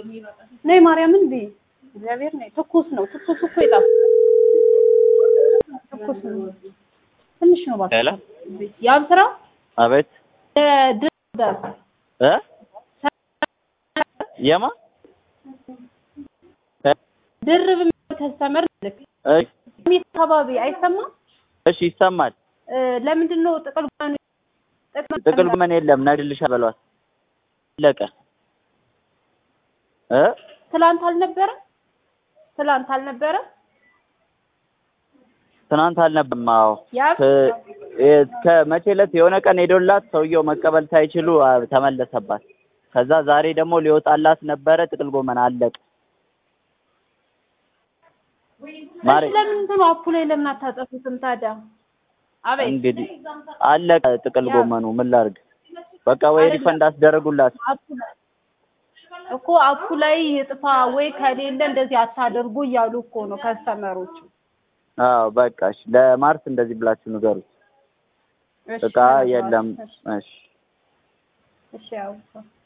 ነይ ማርያምን ብይ እግዚአብሔር ነይ ትኩስ ነው ትኩስ እኮ ይጣፍ ትኩስ ነው ትንሽ ነው ባክ ሄሎ ያብ ስራ አቤት ድር እ የማ ድርብ ከስተመር ልክ እሺ ሚት አካባቢ አይሰማም እሺ ይሰማል። እ ለምንድን ነው ጥቅል ጎመን ጥቅል ጎመን የለም ነግድልሻ በሏት አለቀ እ ትላንት አልነበረ ትላንት አልነበረ ትናንት አልነበረም። አዎ ያብ ከ- የ- ከመቼ ዕለት የሆነ ቀን ሄዶላት ሰውየው መቀበል ሳይችሉ አ፣ ተመለሰባት። ከዛ ዛሬ ደግሞ ሊወጣላት ነበረ ጥቅል ጎመን አለቀ። ማሬ እሺ ለምን እንትኑ አፑ ላይ ለምን አታጠፉትም ታዲያ? አቤት እንግዲህ አለቀ ጥቅል ጎመኑ ምን ላድርግ? በቃ ወይ ሪፈንድ አስደረጉላት። አፑ ላይ እኮ አፑ ላይ ጥፋ ወይ ከሌለ እንደዚህ አታደርጉ እያሉ እኮ ነው ከስተመሮቹ። አዎ በቃ እሺ፣ ለማርስ እንደዚህ ብላችሁ ንገሩት። እሺ እቃ የለም። እሺ እሺ ያው